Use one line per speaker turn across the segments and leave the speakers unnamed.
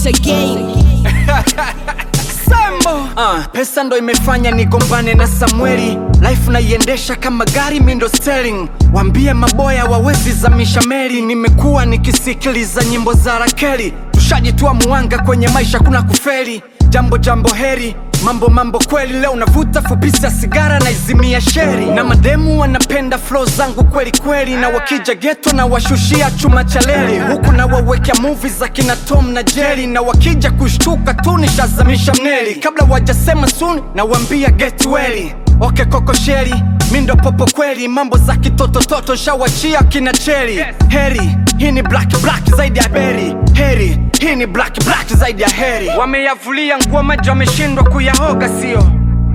a game.
Sambo. Uh, pesa ndo imefanya nigombane na Samueli, life naiendesha kama gari mindo steering. Wambie maboya wawezi zamisha meli, nimekuwa nikisikiliza nyimbo za Rakeli. Tushajitoa muanga kwenye maisha, kuna kufeli. Jambo jambo heri mambo mambo kweli, leo navuta fupisa sigara na izimia sheri, na mademu wanapenda flow zangu kweli kweli, na wakija geto na washushia chuma cha leli, huku na wawekea movie za kina Tom na Jerry, na wakija kushtuka tu nishazamisha mneli, kabla wajasema soon na wambia get well. Okay koko sheri mi ndo popo kweli, mambo za kitotototo shawachia kina cheri. Heri hii ni black black zaidi ya beri, heri hii ni black black zaidi ya heri. Wameyavulia nguo maji, wameshindwa kuyahoga, sio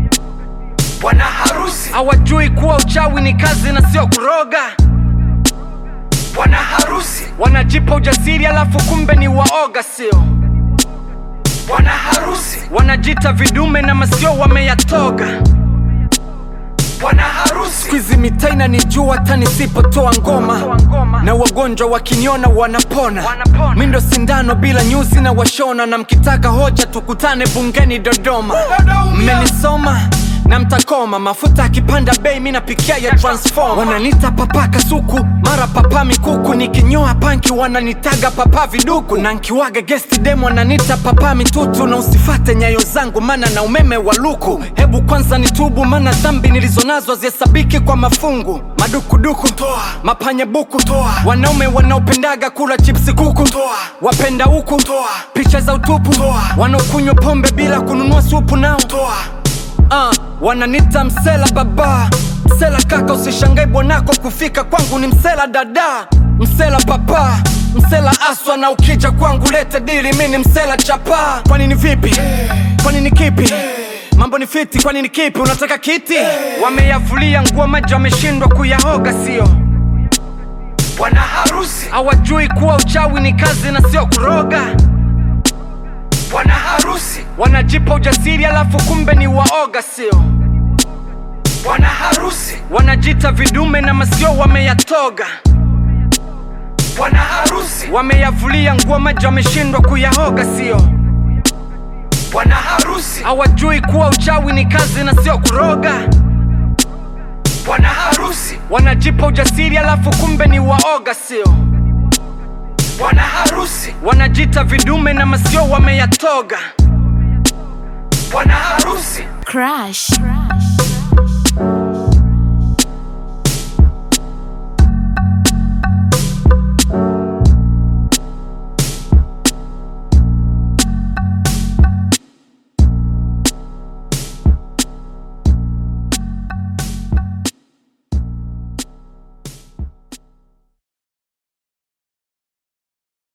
bwana harusi. Hawajui kuwa uchawi ni kazi na sio kuroga. Bwana harusi wanajipa ujasiri, alafu kumbe ni waoga, sio bwana harusi. Wanajita vidume na masio wameyatoga bwana harusi. Kwizi mitaina ni jua hata nisipotoa ngoma, na wagonjwa wakiniona wanapona. Mi ndo sindano bila nyuzi na washona, na mkitaka hoja tukutane bungeni Dodoma. Mmenisoma na mtakoma, mafuta akipanda bei mi napikia ya transform. Wananita papa kasuku, mara papa mikuku, nikinyoa panki wananitaga papa viduku, na nkiwaga guest dem wananita papa mitutu. Na usifate nyayo zangu mana na umeme wa luku, hebu kwanza nitubu, mana dhambi nilizonazo hazihesabiki kwa mafungu. Madukuduku toa, mapanya buku toa, wanaume wanaopendaga kula chipsi kuku toa, wapenda huku toa, picha za utupu toa, wanaokunywa pombe bila kununua supu nao toa. Uh, wananita msela baba, msela kaka, usishangae bwanako kufika kwangu ni msela dada, msela papa, msela aswa, na ukija kwangu lete dili, mi ni msela chapa. Kwani ni vipi? Kwani ni kipi? Mambo ni fiti, kwani ni kipi? Unataka kiti? Wameyavulia nguo maji, wameshindwa kuyahoga, sio bwana harusi. Hawajui kuwa uchawi ni kazi na sio kuroga bwana harusi wanajipa ujasiri alafu kumbe ni waoga, sio bwana harusi. Wanajita vidume na masio wameyatoga bwana harusi. Wameyavulia nguo maji, wameshindwa kuyahoga, sio bwana harusi. Hawajui kuwa uchawi ni kazi na sio kuroga bwana harusi. Wanajipa ujasiri alafu kumbe ni waoga, sio bwana harusi. Wanajita vidume na masio wameyatoga bwana harusi.
Crash.